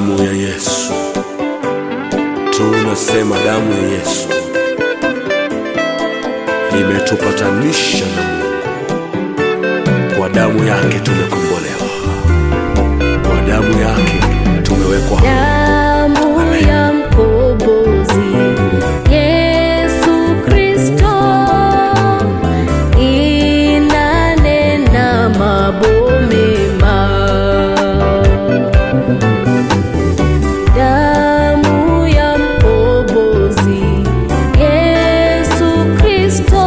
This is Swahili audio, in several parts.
Damu ya Yesu, tunasema damu ya Yesu imetupatanisha na Mungu. Kwa damu yake tumekombolewa, kwa damu yake tumewekwa huru. Damu Amen. ya mkombozi Yesu Kristo inanena mambo mema. Damu ya mkombozi Yesu Kristo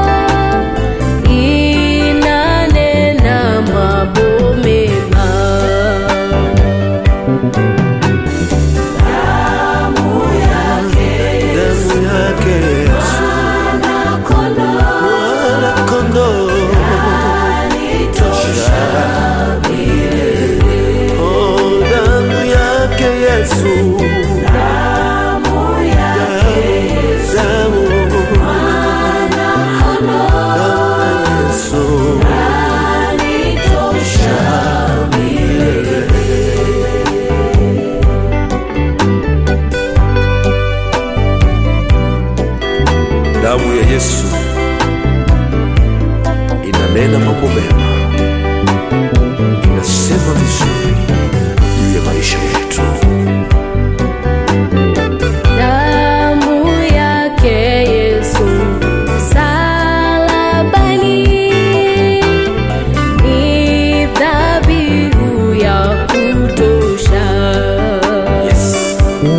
inanena mambo mema. Damu yake Yesu, mwana-kondoo, oh, damu yake Yesu, damu, damu ya Yesu. Damu ya Yesu inanena mambo mema, inasema vizuri juu ya maisha yetu. Damu yake Yesu msalabani ni dhabihu ya kutosha. Yes.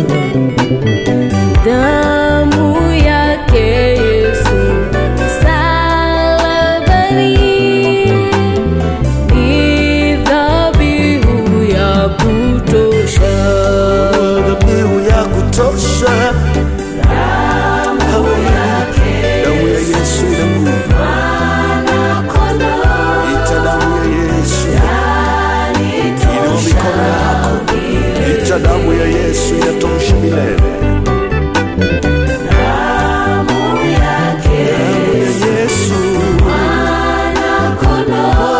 Damu yake Yesu msalabani ni dhabihu ya kutosha. Dhabihu ya kutosha. Damu damu ya Yesu ina nguvu. Ita damu ya Yesu, inua mikono yako. Ita damu ya Yesu inatosha milele. Damu ya Yesu, mwana-kondoo.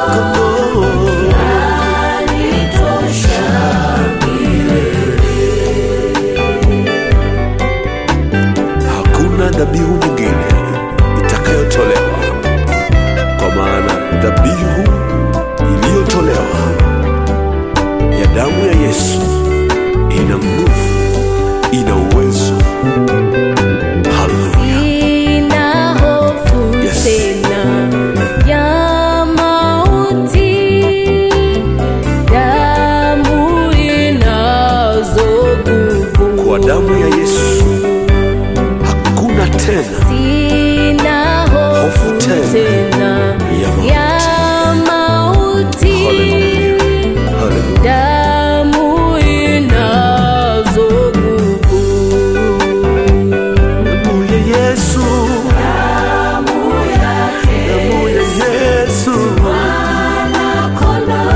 Hakuna dhabihu nyingine itakayotolewa, kwa maana dhabihu iliyotolewa ya damu ya Yesu ina nguvu, ina uwezo. Haleluya! Sina hofu Yes. tena ya mauti, damu inazo nguvu. Kwa damu ya Yesu hakuna tena Sina hofu Hofu tena tena ya mauti. ya mauti, Haleluya. Haleluya. damu inazo nguvu. Damu ya Yesu, damu ya Yesu, mwana-kondoo.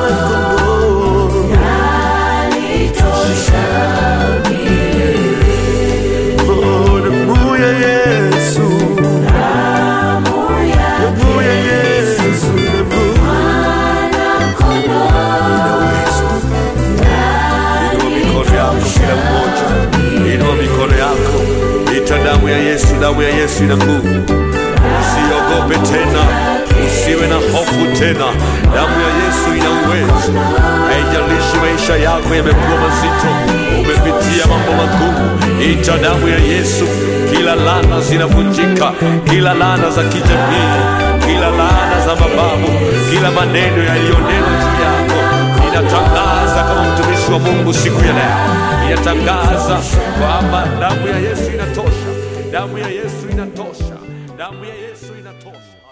Oh, damu ya Yesu, damu ya Yesu, damu ina uwezo. Inua mikono yako kila mmoja, inua mikono yako, ita damu ya Yesu. Damu ya Yesu ina nguvu. Usiogope tena, usiwe na hofu tena. Damu ya Yesu ina uwezo. Haijalishi maisha yako yamekuwa mazito, umepitia mambo magumu, ita damu ya Yesu. Kila laana zinavunjika, kila laana za kijamii, kila laana za mababu, kila maneno yaliyonenwa juu yako inatangaza kama mtumishi wa Mungu siku ya leo, inatangaza kwamba damu ya Yesu inatosha, damu ya Yesu inatosha, damu ya Yesu inatosha.